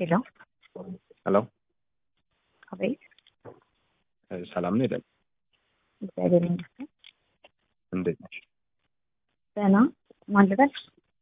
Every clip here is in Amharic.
ሄሎ ሄሎ አቤት። ሰላም ነው ይላል። እግዚአብሔር ይመስገን እንዴት ነሽ? ደህና። ማን ልበል?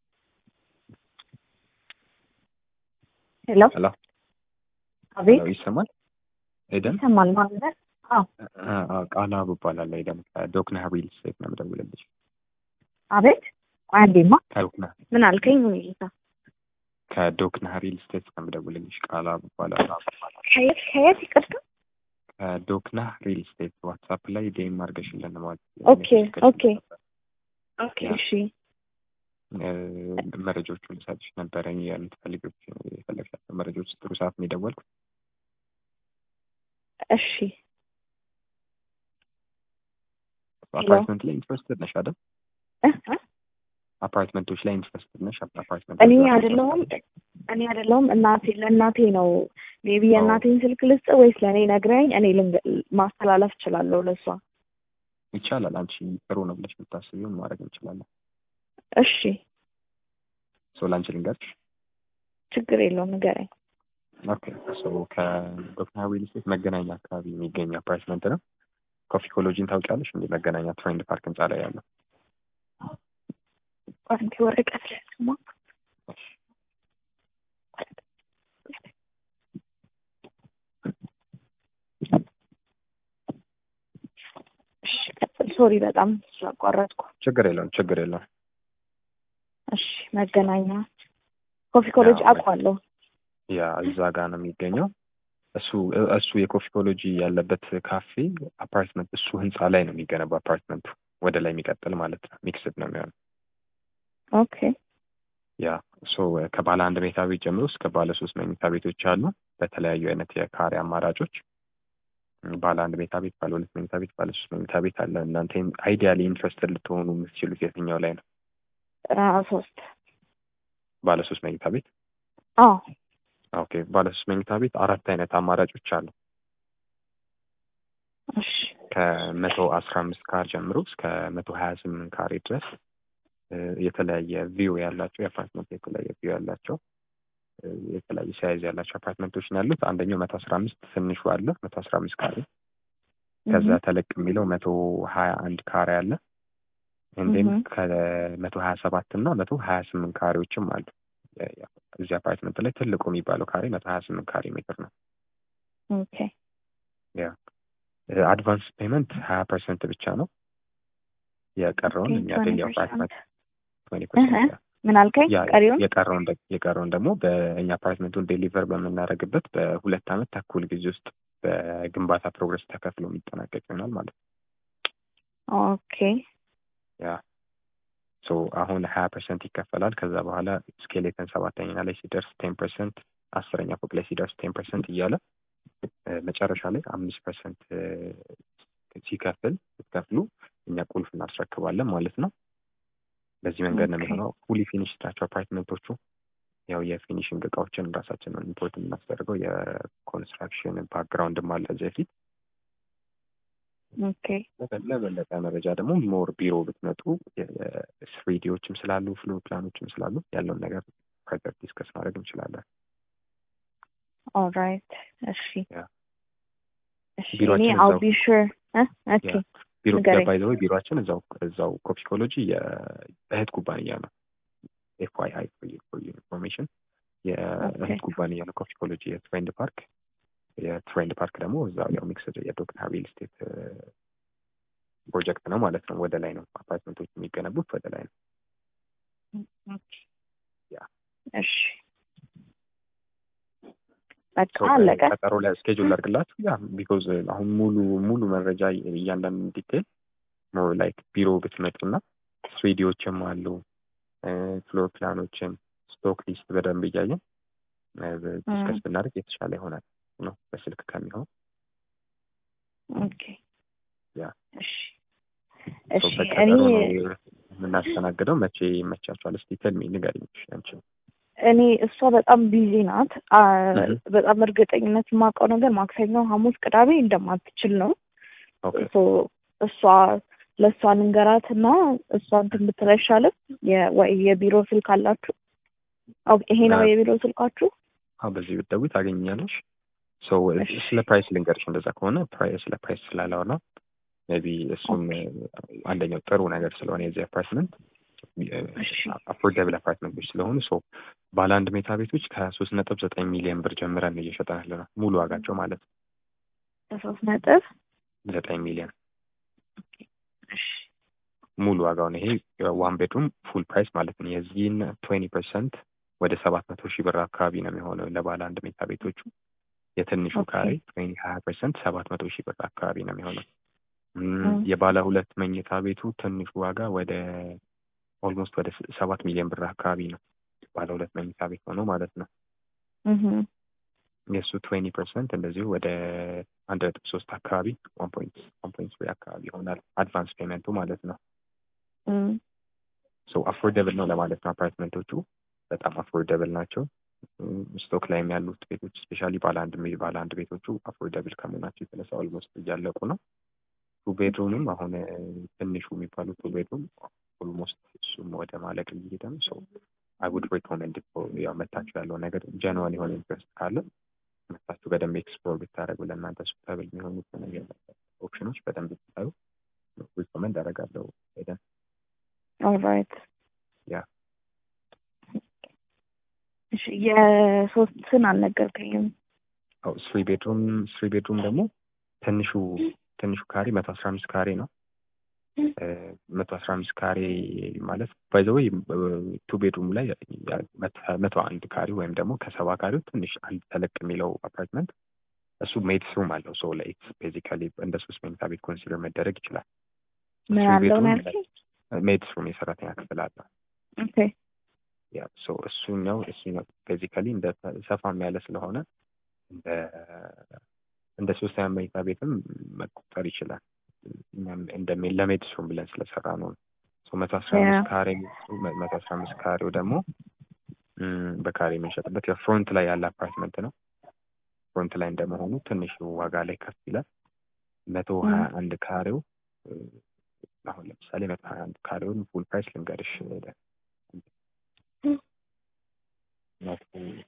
ሄሎ ሄሎ አቤት። ሄሎ ይሰማል? ኤደን ይሰማል? ማን ልበል? አዎ ቃላ እባላለሁ። ኤደን ከዶክና ሪል ስቴት ነው የምደውልልሽ። አቤት። ቆይ አንዴማ ከዶክና ምን አልከኝ? ጌታ ከዶክና ሪል ስቴት ነው የምደውልልሽ። ቃላ እባላለሁ። ከየት ከየት? ይቅርታ። ከዶክና ሪል ስቴት ዋትሳፕ ላይ ዴም አድርገሽልን ማለት ኦኬ ኦኬ ኦኬ። እሺ መረጃዎቹን ልሰጥሽ ነበረ የምትፈልጊው የፈለግሻቸው መረጃዎች ጥሩ ሰዓት ነው የደወልኩት። እሺ አፓርትመንት ላይ ኢንትረስትድ ነሽ አይደል? እ እ አፓርትመንቶች ላይ ኢንትረስትድ ነሽ? አፓርትመንት እኔ አይደለሁም እኔ አይደለሁም እናቴ ለእናቴ ነው። ሜቢ የእናቴን ስልክ ልስጥ ወይስ ለእኔ ነግረኝ እኔ ልንገ- ማስተላለፍ እችላለሁ ለእሷ? ይቻላል። አንቺ ጥሩ ነው ብለሽ የምታስቢውን ማድረግ እንችላለን። እሺ ሶ ለአንቺ ልንገርሽ። ችግር የለውም ንገረኝ። ኦኬ ሶ ከዶክተር ሪል ስቴት መገናኛ አካባቢ የሚገኝ አፓርትመንት ነው። ኮፊ ኮሎጂን ታውቂያለሽ? እንደ መገናኛ ትሬንድ ፓርክ ህንፃ ላይ ያለው አንቺ ወረቀት ላይ ስማ እሺ ቀጥል። ሶሪ በጣም ስላቋረጥኩ። ችግር የለውም ችግር የለውም። እሺ መገናኛ ኮፊ ኮሌጅ አዎ። አውቀዋለሁ። ያ እዛ ጋር ነው የሚገኘው። እሱ እሱ የኮፊ ኮሎጂ ያለበት ካፌ አፓርትመንት እሱ ህንፃ ላይ ነው የሚገነባው አፓርትመንቱ ወደ ላይ የሚቀጥል ማለት ነው። ሚክስድ ነው የሚሆነው። ኦኬ ያ ሶ ከባለ አንድ መኝታ ቤት ጀምሮ እስከ ባለ ሶስት መኝታ ቤቶች አሉ በተለያዩ አይነት የካሬ አማራጮች። ባለ አንድ መኝታ ቤት፣ ባለ ሁለት መኝታ ቤት፣ ባለ ሶስት መኝታ ቤት አለ። እናንተ አይዲያሊ ኢንትረስትድ ልትሆኑ የምትችሉት የትኛው ላይ ነው? አ ሶስት ባለ ሶስት መኝታ ቤት። አዎ ኦኬ ባለ ሶስት መኝታ ቤት አራት አይነት አማራጮች አሉ። እሺ ከመቶ አስራ አምስት ካሬ ጀምሮ እስከ መቶ ሀያ ስምንት ካሬ ድረስ እ፣ የተለያየ ቪው ያላቸው የአፓርትመንት የተለያየ ቪው ያላቸው እ፣ የተለያየ ሳይዝ ያላቸው አፓርትመንቶች ነው ያሉት። አንደኛው መቶ አስራ አምስት ትንሹ አለ መቶ አስራ አምስት ካሬ ከዛ እህ፣ ተለቅ የሚለው መቶ ሀያ አንድ ካሬ አለ። እንዲም እህ። ከመቶ ሀያ ሰባት እና መቶ ሀያ ስምንት ካሬዎችም አሉ። የ- የ- እዚህ አፓርትመንት ላይ ትልቁ የሚባለው ካሬ መቶ ሀያ ስምንት ካሬ ሜትር ነው። ኦኬ አድቫንስ ፔመንት ሀያ ፐርሰንት ብቻ ነው። የቀረውን እኛ ዴሊ አፓርትመንት ትዌንቲ ፐርሰንት ምን አልከኝ? ያ ቀሪውን የቀረውን ደ- የቀረውን ደግሞ በእኛ አፓርትመንቱን ዴሊቨር በምናደርግበት በሁለት ዓመት ተኩል ጊዜ ውስጥ በግንባታ ፕሮግረስ ተከፍሎ የሚጠናቀቅ ይሆናል ማለት ነው። ኦኬ ያ ሶ አሁን ሀያ ፐርሰንት ይከፈላል። ከዛ በኋላ ስኬሌተን ሰባተኛ ላይ ሲደርስ ቴን ፐርሰንት፣ አስረኛ ፎቅ ላይ ሲደርስ ቴን ፐርሰንት እያለ እ፣ መጨረሻ ላይ አምስት ፐርሰንት ሲከፍል ስትከፍሉ እኛ ቁልፍ እናስረክባለን ማለት ነው። በዚህ መንገድ ነው ኦኬ። የሚሆነው። ፉሊ ፊኒሽ ናቸው አፓርትመንቶቹ። ያው የፊኒሽንግ እቃዎችን ራሳችንን ኢምፖርት የምናስደርገው የኮንስትራክሽን ባክግራውንድም አለ ከዚህ በፊት። ኦኬ ለበ- ለበለጠ መረጃ ደግሞ ሞር ቢሮ ብትመጡ ስሪዲዎችም ስላሉ ፍሎ ፕላኖችም ስላሉ ያለውን ነገር ፈርዘር ዲስከስ ማድረግ እንችላለን። ኦልራይት እሺ ያ። እሺ እኔ ቢሮአችን አው እዛው- ቢ ሹር ኦኬ ያ። ቢሮ ንገረኝ። ባይ ዘ ወይ ቢሮአችን እዛው እዛው ኮፒኮሎጂ የእህት ኩባንያ ነው። ኤፍ ዋይ አይ ፎር ኢንፎርሜሽን የእህት ኦኬ። ኩባንያ ነው ኮፒኮሎጂ የትሬንድ ፓርክ የትሬንድ ፓርክ ደግሞ እዛው ያው ሚክስድ የዶክተር ሪል ስቴት ፕሮጀክት ነው ማለት ነው። ወደ ላይ ነው አፓርትመንቶች የሚገነቡት ወደ ላይ ነው። ኦኬ ያ። እሺ በቃ So, አለቀ። ቀጠሮ ላይ ስኬጁል ላድርግላችሁ። ያ ቢኮዝ አሁን ሙሉ ሙሉ መረጃ እያንዳንዱ ዲቴል ሞር ላይክ ቢሮ ብትመጡና ስሪዲዎችም አሉ ፍሎር ፕላኖችን ስቶክ ሊስት በደንብ እያየን ዲስከስ ብናደርግ የተሻለ ይሆናል ነው በስልክ ከሚሆን ኦኬ ያ። እሺ So, እሺ በቀጠሮ እኔ ነው የምናስተናግደው። መቼ ይመቻችኋል? እስቲ ተልሚ ንገሪኝ አንቺ። እኔ እሷ በጣም ቢዚ ናት። አ፣ እህ። በጣም እርግጠኝነት የማውቀው ነገር ማክሰኞ፣ ሐሙስ፣ ቅዳሜ እንደማትችል ነው። ኦኬ ሶ እሷ ለእሷ ንገራት እና እሷ እንትን ብትል አይሻልም? የ- ወይ የቢሮ ስልክ አላችሁ? ኦኬ፣ ይሄ ነው አ- የቢሮ ስልካችሁ? አዎ በዚህ ብትደውይ ታገኛለሽ። ሶ እሺ። ስለ ፕራይስ ልንገርሽ። እንደዛ ከሆነ ፕራይስ ስለ ፕራይስ ስላላወራ ሜይ ቢ እሱም አንደኛው ጥሩ ነገር ስለሆነ የዚህ አፓርትመንት እሺ። አፎርደብል አፓርትመንቶች ስለሆኑ ሶ ባለ አንድ ሜታ ቤቶች ከሶስት ነጥብ ዘጠኝ ሚሊዮን ብር ጀምረን ነው እየሸጠን ያለ ነው ሙሉ ዋጋቸው ማለት ነው በሶስት ነጥብ ዘጠኝ ሚሊዮን እሺ ሙሉ ዋጋውን ይሄ ዋን ቤድሩም ፉል ፕራይስ ማለት ነው። የዚህን ትዌንቲ ፐርሰንት ወደ ሰባት መቶ ሺህ ብር አካባቢ ነው የሚሆነው ለባለ አንድ ሜታ ቤቶቹ። የትንሹ ኦኬ። ካሬ ትዌንቲ ሀያ ፐርሰንት ሰባት መቶ ሺህ ብር አካባቢ ነው የሚሆነው። ም፣ ም። የባለ ሁለት መኝታ ቤቱ ትንሹ ዋጋ ወደ ኦልሞስት ወደ ስ- ሰባት ሚሊዮን ብር አካባቢ ነው ባለ ሁለት መኝታ ቤት ሆኖ ማለት ነው። እህ የእሱ ትዌንቲ ፐርሰንት እንደዚሁ ወደ አንድ ነጥብ ሶስት አካባቢ ዋን ፖይንት ዋን ፖይንት ትሪ አካባቢ ይሆናል አድቫንስ ፔመንቱ ማለት ነው። እም ሶ አፎርደብል ነው ለማለት ነው። አፓርትመንቶቹ በጣም አፎርደብል ናቸው። ስቶክ ላይም ያሉት ቤቶች ስፔሻሊ ባለ አንድ ሜ- ባለ አንድ ቤቶቹ አፎርደብል ከመሆናቸው የተነሳ ኦልሞስት እያለቁ ነው። ቱ ቤድሩምም አሁን እ፣ ትንሹ የሚባሉ ቱ ቤድሩም ኦልሞስት እሱም ወደ ማለቅ እየሄደ ነው። ሶ አይ ውድ ሪኮመንድ ያው መታችሁ ያለው ነገር ጀንዋን የሆነ ኢንትረስት ካለ መታችሁ በደንብ ኤክስፕሎር ብታደረጉ ለእናንተ ሱታብል የሚሆኑት ነገር ኦፕሽኖች በደንብ ብታዩ ሪኮመንድ አደርጋለሁ ሄደን ኦልራይት ያ እሺ የሶስትን አልነገርከኝም። አው ስሪ ቤድሩም ስሪ ቤድሩም ደግሞ ትንሹ ትንሹ ካሬ መቶ አስራ አምስት ካሬ ነው። መቶ አስራ አምስት ካሬ ማለት ባይዘወይ ቱ ቤድሩም ላይ ያ- መቶ- መቶ አንድ ካሬ ወይም ደግሞ ከሰባ ካሬው ትንሽ አንድ ተለቅ የሚለው አፓርትመንት እሱ ሜድስ ሩም አለው። ሶ ላይክ ቤዚካሊ እንደ ሶስት መኝታ ቤት ኮንሲደር መደረግ ይችላል። ምን Three አለው ነው bedroom ያልከኝ? ሜድስ ሩም የሰራተኛ ክፍል አለው። ኦኬ ያ ሶ እሱኛው እሱኛው ቤዚካሊ እንደ ሰፋም ያለ ስለሆነ እንደ እንደ ሶስተኛ መኝታ ቤትም መቆጠር ይችላል። እኛም እንደ ሜ- ለሜድስ ሩም ብለን ስለሰራ ነው። ሶ መቶ አስራ አምስት Yeah. ካሬ መቶ አስራ አምስት ካሬው ደግሞ ም፣ በካሬ የምንሸጥበት የፍሮንት ላይ ያለ አፓርትመንት ነው። ፍሮንት ላይ እንደመሆኑ ትንሽ ዋጋ ላይ ከፍ ይላል። መቶ Mm. ሀያ አንድ ካሬው እ፣ አሁን ለምሳሌ መቶ ሀያ አንድ ካሬውን ፉል ፕራይስ ልንገርሽ ሄደ Mm. መቶ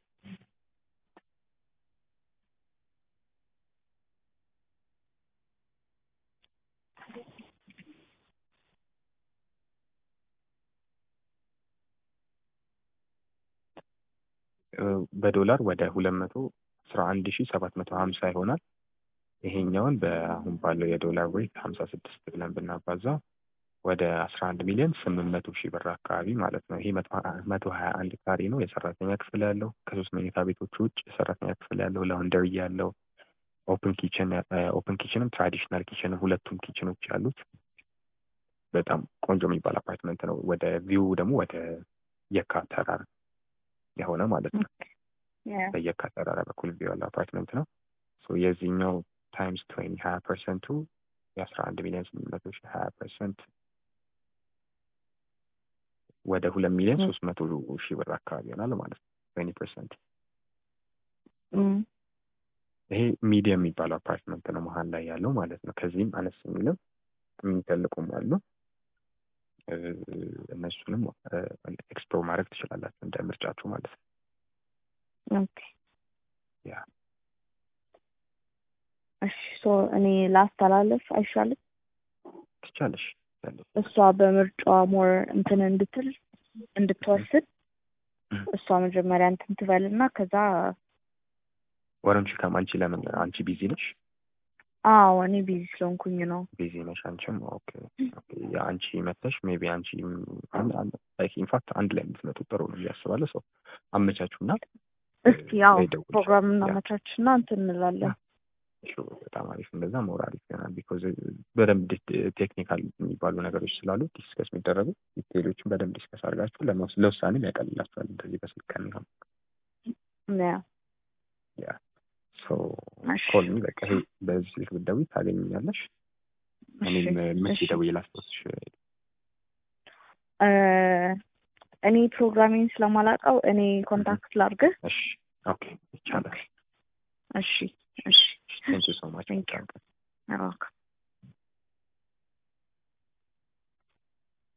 እ፣ በዶላር ወደ ሁለት መቶ አስራ አንድ ሺ ሰባት መቶ ሀምሳ ይሆናል። ይሄኛውን በአሁን ባለው የዶላር ሬት ሀምሳ ስድስት ብለን ብናባዛ ወደ አስራ አንድ ሚሊዮን ስምንት መቶ ሺህ ብር አካባቢ ማለት ነው። ይሄ መቶ ሀያ አንድ ካሬ ነው። የሰራተኛ ክፍል ያለው ከሶስት መኝታ ቤቶች ውጭ የሰራተኛ ክፍል ያለው ላውንደሪ ያለው ኦፕን ኪችን ኦፕን ኪችንም ትራዲሽናል ኪችንም ሁለቱም ኪችኖች ያሉት በጣም ቆንጆ የሚባል አፓርትመንት ነው። ወደ ቪው ደግሞ ወደ የካ ተራራ የሆነ ማለት ነው። Yeah. በየካ ተራራ በኩል ቪው ያለው አፓርትመንት ነው። ሶ የዚህኛው ታይምስ ትዌንቲ ሀያ ፐርሰንቱ የአስራ አንድ ሚሊዮን ስምንት መቶ ሺህ ሀያ ፐርሰንት ወደ ሁለት ሚሊዮን Mm. ሶስት መቶ ሺህ ብር አካባቢ ይሆናል ማለት ነው። ትዌንቲ ፐርሰንት Mm. ይሄ ሚዲየም የሚባለው አፓርትመንት ነው መሀል ላይ ያለው ማለት ነው። ከዚህም አነስ የሚልም የሚተልቁም አሉ። እ፣ እነሱንም ኤክስፕሎር ማድረግ ትችላላችሁ እንደ ምርጫችሁ ማለት ነው። ኦኬ ያ እሺ ሶ እኔ ላስተላለፍ አይሻልም? ትቻለሽ ትቻለሽ። እሷ በምርጫዋ ሞር እንትን እንድትል እንድትወስድ እሷ መጀመሪያ እንትን ትበልና ከዛ ወረንቺ ከም አንቺ ለምን አንቺ ቢዚ ነሽ? አዎ እኔ ቢዚ ስለሆንኩኝ ነው። ቢዚ ነሽ አንቺም። ኦኬ ኦኬ። የአንቺ መተሽ ሜቢ አንቺ ላይክ ኢንፋክት አንድ ላይ የምትመጡ ጥሩ ነው ብዬ አስባለሁ። ሰው አመቻቹና እስቲ ያው ወይ ደውልልሻለሁ። ፕሮግራም ያ። እናመቻችና እንትን እንላለን። ሹር በጣም አሪፍ እንደዛ መውር አሪፍ ይሆናል። ቢኮዝ በደንብ ቴክኒካል የሚባሉ ነገሮች ስላሉ ዲስከስ የሚደረጉ ዲቴሎችን በደንብ ዲስከስ አድርጋችሁ ለመውስ- ለውሳኔም ያቀልላችኋል እንደዚህ በስልክ ከሚሆን ያ ያ ሶ እሺ። ኮል ሚ በቃ ይሄ በዚህ ስልክ ብትደውይ ታገኝኛለሽ። እኔም እሺ፣ መቼ እሺ። ደውዬ ላስታውስሽ? እ፣ እኔ ፕሮግራሚንግ ስለማላውቀው እኔ ኮንታክት ላድርግህ። እሺ ኦኬ ይቻላል። እሺ እሺ ቴንክ ዩ ሶ ማች Thank you. ኦኬ